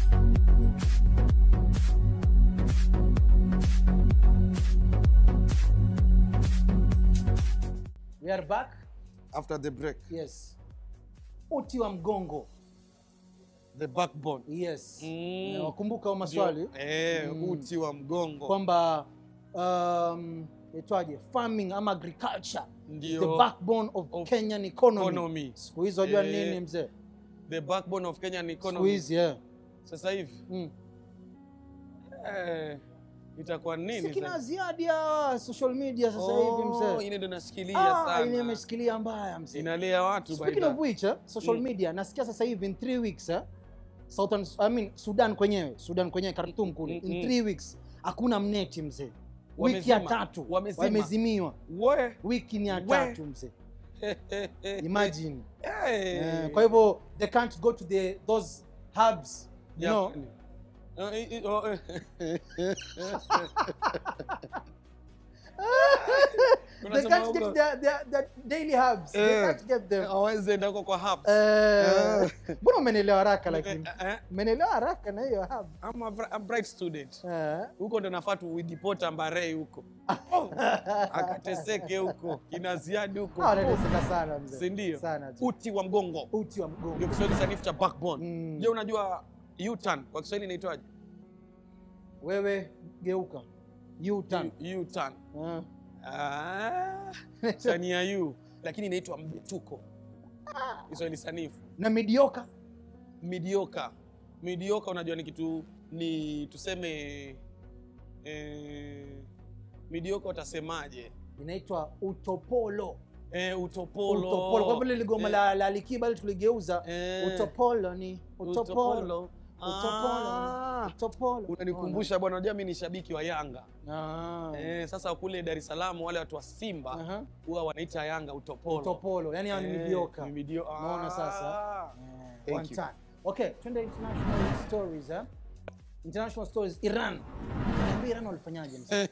We are back. after the break Yes. Uti wa mgongo. the backbone Yes. Mm. Eh, Wakumbuka au maswali Ndio, eh, Mm. uti wa mgongo kwamba um, itwaje farming ama agriculture is Ndio. the backbone of, Of Kenyan economy. economy. Siku hizi wajua Eh, nini mzee? the backbone of Kenyan Siku economy hizi yeah. sasa hivi Mm. eh, itakuwa Si nini kina sasa? ziadi ya social media sasa hivi Oh, mzee. ile ndo nashikilia Ah, ile sana imeshikilia mbaya mzee. inalea watu by Speaking the- of which, eh, social Mm. media nasikia sasa hivi in three weeks eh, Southern, I mean, Sudan kwenyewe Sudan kwenyewe Khartoum kule Mm, in mm. three weeks hakuna mneti mzee. Wiki ya Wamezima. tatu Wamezima. wamezimiwa, We. wiki ni ya We. tatu mzee, imagine. Eh. Eh, kwa hivyo they can't go to the those hubs you know. Jamani. Eh, eh, oh, eh. They Unasema can't huko- get their, their, their daily hubs. They Eh. can't get them. hawezi enda huko kwa hubs. Eh, Mbona umenielewa haraka lakini? Eh, eh, Umenielewa haraka na hiyo hub. I'm a bri- a bright student Eh. huko ndo nafaa tuidipota mbarei huko akateseke huko kina ziadi huko Ah, wanateseka sana mzee. si ndio Sana tu. uti wa mgongo Uti wa mgongo. ndio kiswahili sanifu cha backbone Mm. je unajua U-turn kwa kiswahili inaitwaje Wewe geuka. U-turn. U- U-turn. Ah. Ah, tani ya u lakini inaitwa mbetuko kiswahili sanifu Na mediocre. midioka midioka unajua ni kitu ni tuseme eh, midioka utasemaje Inaitwa utopolo. eh, utopolo Utopolo. Kwa vile ligoma Eh, la, la Alikiba ile tuligeuza. eh, Utopolo ni utopolo. utopolo. Utopolo. Ah, Utopolo. unanikumbusha bwana unajua mi ni shabiki wa yanga Ah. eh, sasa kule dar es salaam wale watu wa simba Aha. huwa wanaita yanga utopolo Utopolo. Yaani hao ni Eh, mediocre. ni medio- Unaona sasa? Ah. Eh, Thank one you. time. Okay, twende international stories eh? International stories Iran. Niambie Iran walifanyaje mzee?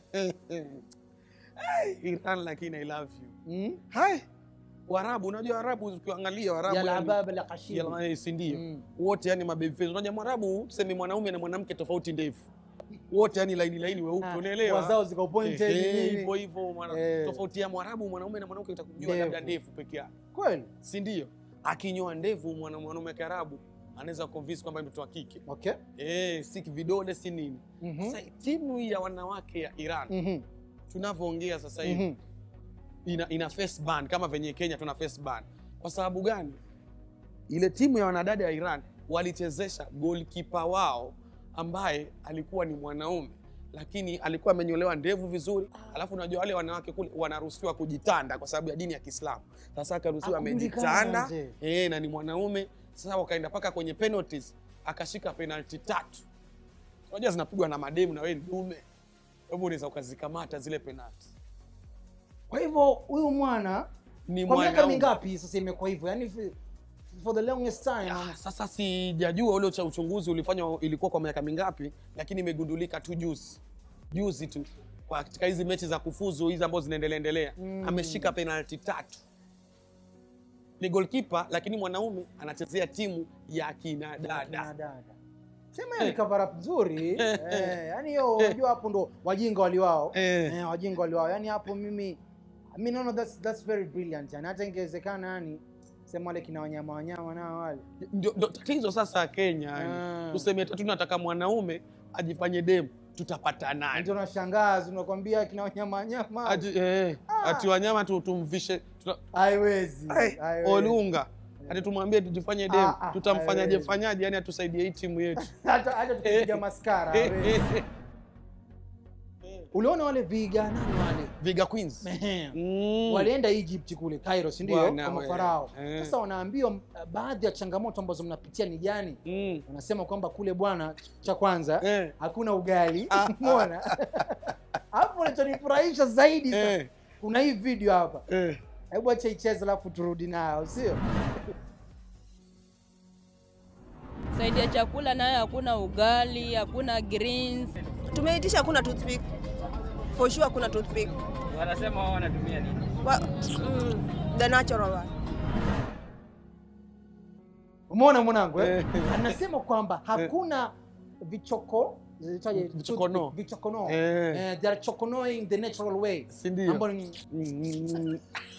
Ai, Iran lakini I love you. Mm? Hai. Waarabu unajua Waarabu ukiangalia Waarabu Ya la yani- baba la kashidi. ya- eh, si ndio? Mm. Wote yani mababy face. Unajua Mwarabu tuseme mwanaume na mwanamke tofauti ndefu. Wote yani laini laini weupe Ah, unaelewa? Wazao ziko pointed Eh, eh, nini? hivyo hivyo mwana- Eh. tofauti ya Mwarabu mwanaume na mwanamke utakujua Ndevu. labda ndefu peke yake. Kweli? Si ndio? Akinyoa ndevu mwana- mwanaume wa Kiarabu anaweza convince kwamba ni mtoto wa kike. Okay. Eh, si vidole si nini. Mhm. Sasa timu hii ya wanawake ya Iran Mhm. tunavyoongea sasa hivi Mhm. ina, ina face ban kama venye Kenya tuna face ban. Kwa sababu gani? Ile timu ya wanadada ya Iran walichezesha goalkeeper wao ambaye alikuwa ni mwanaume lakini alikuwa amenyolewa ndevu vizuri. Alafu unajua wale wanawake kule wanaruhusiwa kujitanda kwa sababu ya dini ya Kiislamu. Sasa akaruhusiwa Hakujulikana amejitanda mzee. eh, na ni mwanaume. Sasa wakaenda mpaka kwenye penalties, akashika penalty tatu. Unajua zinapigwa na mademu na wewe ni dume, kwa hivyo unaweza ukazikamata zile penalty. Kwa hivyo huyu mwana Ni kwa miaka mwanaume. mingapi sasa imekuwa hivyo? Yaani fi- for the longest time. Ah, sasa sijajua ule cha uchunguzi ulifanywa ilikuwa kwa miaka mingapi, lakini imegundulika tu juzi juzi tu kwa katika hizi mechi za kufuzu hizi ambazo zinaendelea endelea Mm. ameshika penalti tatu. Ni goalkeeper lakini mwanaume anachezea timu ya kina Kina dada. dada. Sema hiyo ni cover up nzuri. Eh, yaani hiyo unajua hapo ndo wajinga waliwao. Eh. Eh, wajinga waliwao. Yaani hapo mimi mimi naona that's that's very brilliant. Yaani hata ingewezekana yani sema wale kina wanyama wanyama nao wale. Ndio ndio tatizo sasa ya Kenya. yani. Ah. Tuseme tu tunataka mwanaume ajifanye demu, tutapata nani? Ndio unashangaza unakwambia kina wanyama wanyama. Ati, eh, Ah. ati wanyama tu tumvishe tuta- Haiwezi. Ai, haiwezi. Olunga ati tumwambie tujifanye dem, Ah, ah, tutamfanyaje haiwezi. fanyaje, yani atusaidie hii timu yetu. Hata hata tukipiga maskara. haiwezi. Uliona wale viga nani wale? Viga Queens Mehem. Mm. walienda Egypt kule Cairo, si ndio? Bwana Kwa we. mafarao. Eh. Sasa wanaambiwa uh, baadhi ya changamoto ambazo mnapitia ni gani? Mm. Wanasema kwamba kule bwana, cha kwanza Eh. hakuna ugali, Ah, umeona? Hapo kinachonifurahisha zaidi sasa, Eh. kuna hii video hapa, Eh. hebu acha icheze, alafu turudi nayo, sio? Saidi ya chakula nayo hakuna ugali, hakuna greens. Tumeitisha hakuna toothpick. For sure hakuna toothpick. Wanasema wao wanatumia nini? Wa, mm, the natural one. Umeona mwanangu eh? Eh. Anasema kwamba hakuna vichoko zitaje Vichokono. toothpick, vichokono Eh. Eh, they are chokonoing the natural way Si ndio? Ambao ni- Mm.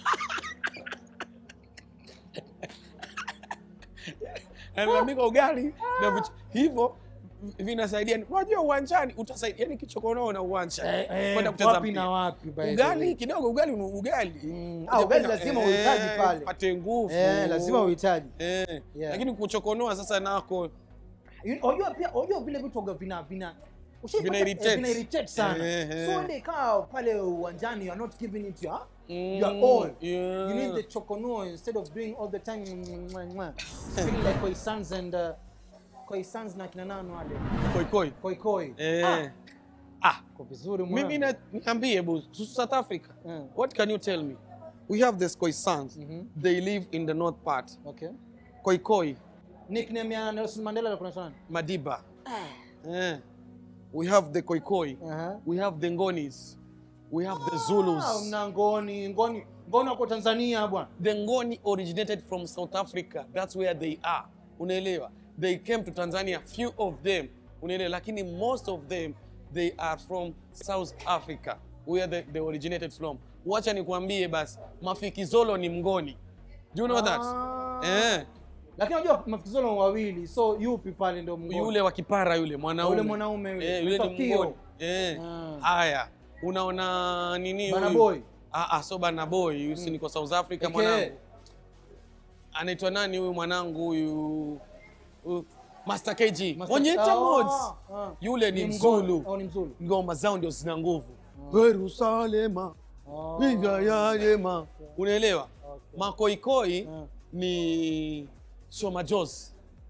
Analalamika ugali na vitu hivyo vinasaidia. Unajua uwanjani utasaidia, yani kichokonoo na uwanja Eh, eh, kwenda kucheza wapi mpira. na wapi by the way. ugali kidogo, ugali ni ugali Mm, ah, ugali lazima uhitaji pale. pate nguvu eh, lazima uhitaji eh. Yeah. Lakini kuchokonoa sasa nako You- unajua pia unajua vile vitu waga vina vina ushaipata- Vina eh, irritate. vina irritate sana Eh, eh. so ile kaa pale uwanjani you are not giving it your mm, your all yeah. you need the chocono instead of doing all the time mwah, mwah. feeling like croissants and uh, croissants na kina nano wale koi koi koi koi eh. ah, ah. kwa vizuri mimi mwanangu. na- niambie bu South Africa Eh. what can you tell me we have the Khoisans Mhm. they live in the north part okay Koi Koi nickname ya Nelson Mandela alikuwa anaitwa nani Madiba eh. we have the Koi Koi Aha. we have the Ngonis we have the Zulus Ah, mna ngoni ngoni ngoni wako Tanzania bwana the Ngoni originated from South Africa that's where they are unaelewa they came to Tanzania few of them unaelewa lakini most of them they are from South Africa where they, they originated from wacha nikwambie basi mafikizolo ni mngoni do you know that Ah. eh lakini unajua mafikizolo wawili so yupi pale ndio mngoni yule wa kipara yule mwanaume Yule mwanaume yule. eh, yule ni Anaitwa Theo. mngoni eh Ah. haya unaona nini Bana huyu? boy. ah ah so bana boy huyu si niko South Africa Okay. mwanangu anaitwa nani huyu mwanangu huyu huyu- Master KG Master- Onyeta Ah, Mods ah. yule ni Ni Mzulu Mngoni. Oh, ni Mzulu. ngoma zao ndio zina nguvu Yerusalema Ah. piga yalema unaelewa Okay. makoikoi Ah. ni shomajozi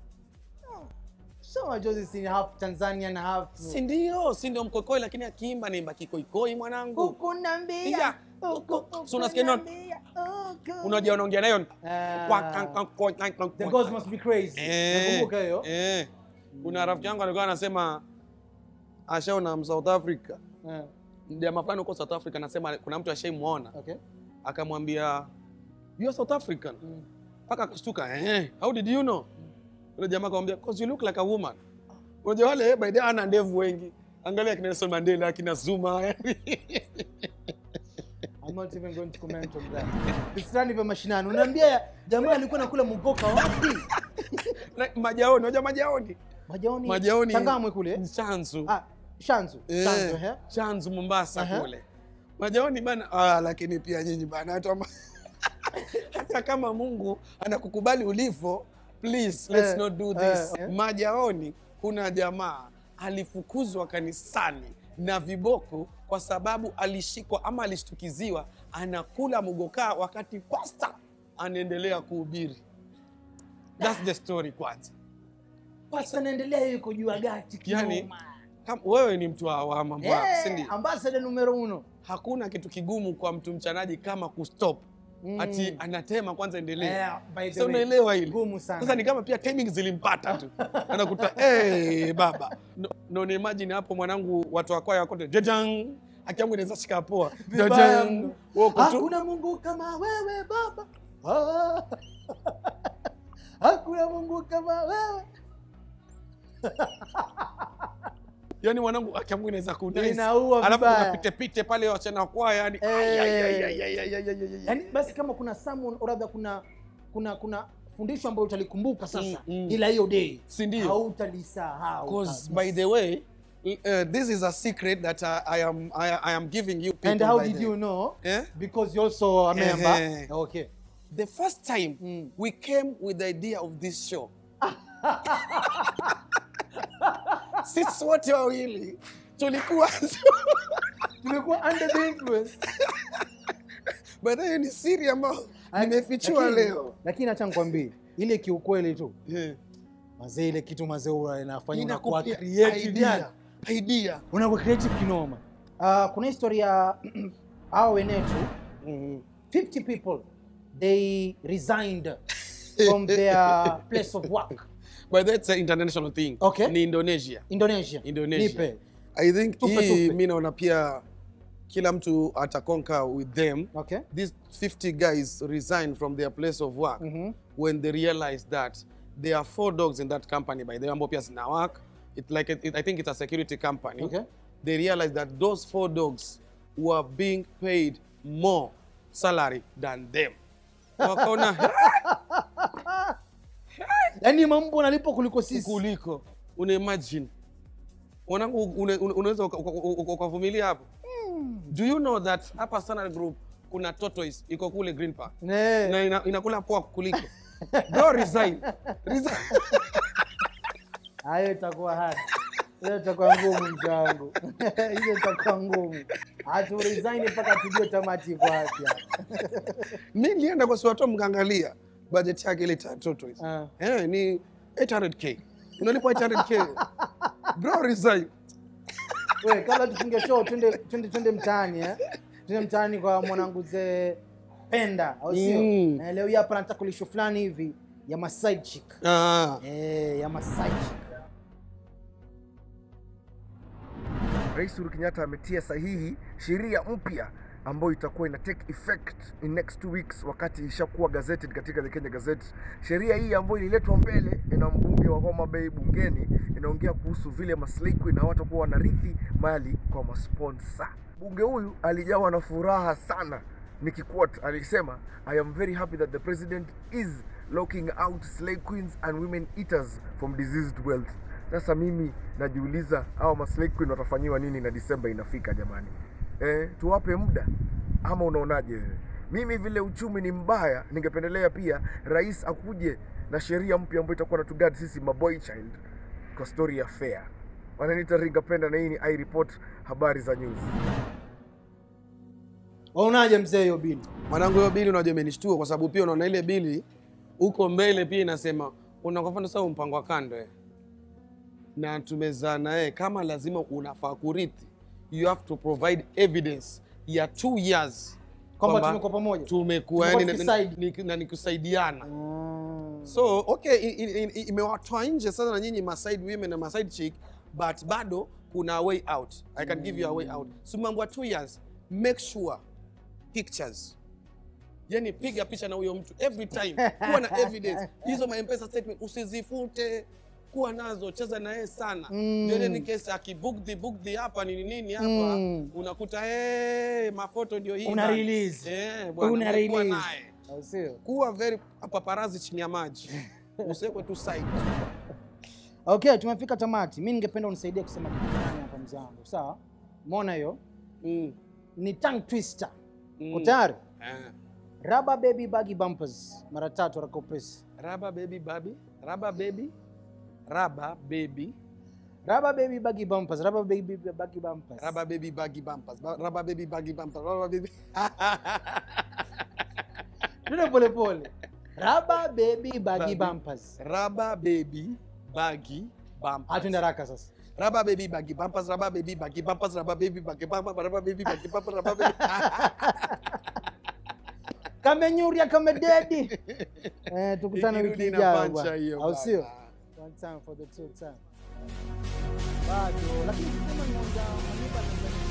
So Jozi si half Tanzanian half si ndio si ndio mkoikoi lakini akiimba naimba kikoikoi mwanangu Kukunambia Iya. huku, So unasikia nini? kukunambia huku. unajua unaongea nayo Ah, The girls must be crazy. Eh, Nakumbuka hiyo. eh. kuna rafiki yangu alikuwa anasema ashaona South Africa Eh, jamaa fulani huko South Africa anasema kuna mtu ashaimwona Okay. akamwambia you are South African Mm. mpaka akashtuka eh, how did you know yule jamaa akamwambia cause you look like a woman unajua wale by the way ana ndevu wengi angalia kina Nelson Mandela kina Zuma I'm not even going to comment on that. Visirani vya mashinani. Unaambia jamaa alikuwa nakula mugoka wapi? Na- majaoni unajua majaoni Majaoni. majaoni Changamwe kule. chanzu Ah, Shanzu. Eh, Shanzu, eh. chanzu Mombasa Aha. kule majaoni bana ah, lakini pia nyinyi bana hata ama- hata kama Mungu anakukubali ulivyo please let's Eh, not do this eh, eh. majaoni kuna jamaa alifukuzwa kanisani na viboko kwa sababu alishikwa ama alishtukiziwa anakula mugokaa wakati pasta anaendelea kuhubiri that's the story kwanza Pasta naendelea yuko juu ya gati Yani, kinoma. kama wewe ni mtu wa wa mambo yako si Eh, ndio ambassador numero uno. hakuna kitu kigumu kwa mtu mchanaji kama kustop Mm. ati anatema kwanza endelee Eh, by the Sasa way, unaelewa hili Gumu sana. sasa ni kama pia timing zilimpata tu anakuta hey, baba no, no ni imagine hapo mwanangu watu wa kwaya wakote jajang haki yangu inaweza shika poa Vibaya jajang mno. wako tu Hakuna Mungu kama wewe baba. Ah. Hakuna Mungu kama wewe. yani mwanangu haki yangu inaweza kudai Inaua alafu vibaya. unapite pite pale wachana wa kwaya yani Eh. ay, ay, ay, ay, ay, ay, ay, ay, ay. Yaani basi kama kuna someone or rather kuna kuna kuna fundisho ambalo utalikumbuka sasa Mm, mm. ila hiyo day si ndio hautalisahau. Because kabisa. by the way, uh, this is a secret that uh, I am I, I am giving you people. And how by did the- you know? Eh? Because you're also a member. Eh. Okay. The first time Mm. we came with the idea of this show. Sisi wote wawili tulikuwa Tulikuwa under the influence. by the way ni siri ambayo nimefichua Lakini- leo. Lakini acha nikwambie ile kiukweli tu. Yeah. Mazee ile kitu mazee huwa inafanya unakuwa Inakupia creative. yani. idea. Idea. Unakuwa creative kinoma. Uh, kuna historia hao wenetu Mm. 50 people they resigned from their place of work. But that's an international thing. Okay. Ni Indonesia. Indonesia. Indonesia. Nipe. I think Tupe, hii tupe. mi naona pia kila mtu atakonka with them Okay. these 50 guys resigned from their place of work Mhm. when they realized that there are four dogs in that company by the way ambao pia zina work it like it, I think it's a security company. Okay. They realized that those four dogs were being paid more salary than them. Wakaona Yaani mambo nalipo kuliko sisi. kuliko una imagine mwanangu une- une- unaweza uka- uka- uka- ukavumilia hapo do you know that hapa Standard Group kuna tortoise iko kule Green Park Ne. na ina, inakula poa kuliko bro resign resign Hayo itakuwa hard. Hiyo itakuwa ngumu mtu wangu. Hiyo itakuwa ngumu. Hatu resign mpaka tujue tamati iko wapi hapa. mi nilienda kwa Swatoo mkaangalia budget yake ile ta- tortoise Ah. eh ni 800k unalipa 800k bro resign Wewe kabla tufunge show twende twende twende mtaani eh. Twende mtaani kwa mwanangu zee Penda, au sio? Mm. Na leo hii hapa nataka kulisho fulani hivi ya Masai chick. ah Eh, ya Masai chick. Rais Uhuru Kenyatta ametia sahihi sheria mpya ambayo itakuwa ina take effect in next two weeks, wakati ishakuwa gazetted katika the Kenya Gazette. Sheria hii ambayo ililetwa mbele na mbunge wa Homa Bay bungeni inaongea kuhusu vile Maslay Queen hawatakuwa wanarithi mali kwa masponsa. Bunge huyu alijawa na furaha sana, nikiquote, alisema I am very happy that the president is locking out slay queens and women eaters from diseased wealth. Sasa mimi najiuliza hao maslay queen watafanyiwa nini na Disemba inafika jamani? Eh, tuwape muda ama unaonaje wewe? Mimi vile uchumi ni mbaya, ningependelea pia rais akuje na sheria mpya ambayo itakuwa na tugadi sisi maboy child kwa story ya fair. Wananiita Ringa Penda na hii ni I report habari za news. Waonaje mzee hiyo bini? mwanangu hiyo bili unajua imenishtua kwa sababu pia unaona ile bili huko mbele pia inasema una kwa mfano sasa mpango wa kando eh. na tumezaa naye kama lazima unafaa kurithi you have to provide evidence ya two years Kwamba tumekuwa pamoja. tumekuwa Tumekuwa yani na- tukiside. ni- na ni kusaidiana Mm. so okay i- i- i- imewatoa nje sasa na nyinyi maside women na maside chick but bado kuna a way out i can give you a way out so mambo ya two years make sure pictures yani piga picha na huyo mtu every time kuwa na evidence hizo ma mpesa statement usizifute kuwa nazo cheza na yeye sana Mm. mm. ni kesi akibugdhi bugdhi hapa nini nini hapa Mm. unakuta hey, mafoto ndio hii Una bana. release. eh bwana Una kuwa release. naye Au sio? kuwa very paparazi chini ya maji usiwekwe tu side Okay, tumefika tamati. Mimi ningependa unisaidie kusema kitu fulani hapa mzee wangu. Sawa? Umeona hiyo? mm. Ni tongue twister. Mm. Uko tayari? Eh. Rubber baby baggy bumpers. Mara tatu haraka upesi. raba baby baby raba baby raba baby Rubber baby baggy bumpers. Rubber baby baggy bumpers. raba baby baggy bumpers Ba- raba baby baggy bumpers raba baby Twende pole pole. Rubber baby baggy Baggy. bumpers. raba baby baggy bumpers Atenda haraka sasa. raba baby baggy bumpers raba baby baggy bumpers raba baby baggy bumpers raba baby baggy bumpers raba baby Kamenyuria kamededi. Eh, tukutane wiki Ikirudi na ijayo. pancha bwana. hiyo Au sio? bana. One time for the two time. Bado lakini kama mmoja mmoja